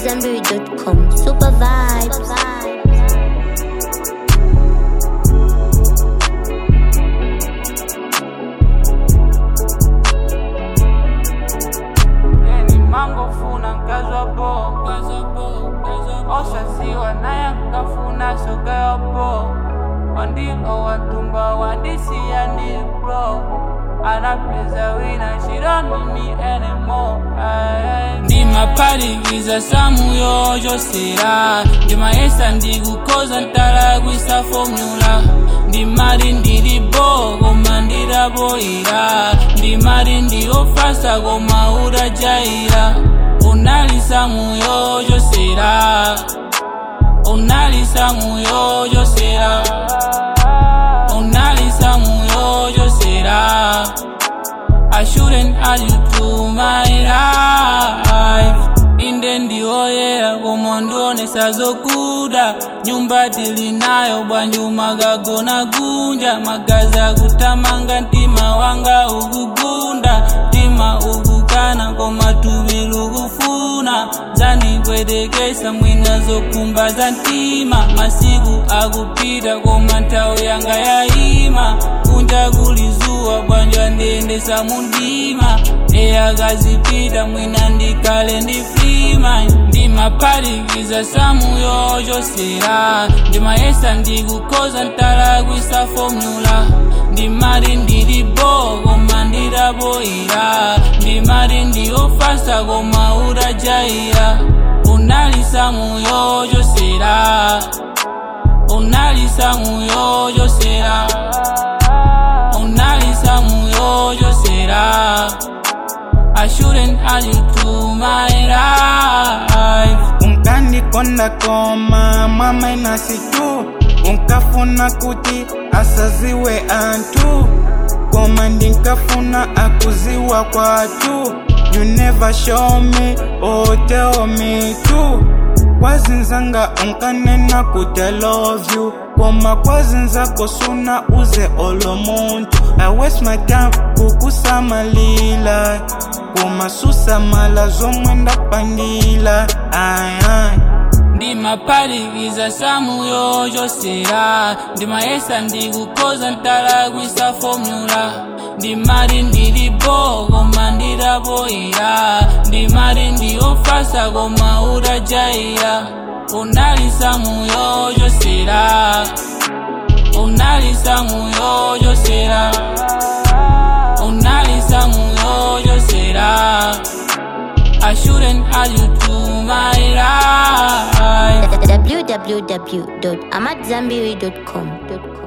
AmadZanbury.com. Super vibes. Yeni mango funa nkazwa bo osasiwa naye nkafuna sogayo bo wandi owatumba wandisiya ni bro anapeza wina she don't need me anymore Aye. ndimapalikiza samu yojosera ndimayesa ndikukoza ntalagwisa formula ndimali ndili bo koma ndilaboyira ndimali ndiofasa koma udajayira unalisa muyojosera unalisa muyojosera unalisa muyojosera I shouldn't add you to my life inde ndioyera koma ndionesa zokuda nyumba tilinayo bwanju magagona gunja magazi akutamanga mtima wanga ukugunda mtima ukukana koma tubi lukufuna zandipwetekesa mwina zokumba za mtima masiku akupita koma nthawi yanga yayima kunja kulizuwa bwanja ndiyendesa mundima eyakazipita mwina ndikale ndi frima ndimapalikiza samu yojosera ndimayesa ndikukoza ntalagwisa formula ndimali ndili bo koma ndilaboyira ndimali ndiofasa koma udajayira unalisa muyojosera unalisa muyojosera unalisa muyojosera I shouldn't add you to my life unkandikonda koma mama inasitu unkafuna kuti asaziwe antu koma ndinkafuna akuziwa kwatu you never show me or tell me to kwazinzanga unkanena kuti i love you koma kwazinzako suna uze olo muntu i waste my time kukusamalila koma susamala zomwe ndapangila ayay ndimapalikiza samu yojosera ndimayesa ndikukoza ntalagwisa formula ndimali ndili bo koma ndilaboyira ndimali ndiofasa koma udajayira unalisa muyojosera unalisa muyojosera unalisa muyojosera I shouldn't add you to my life www.amadzanbury.com.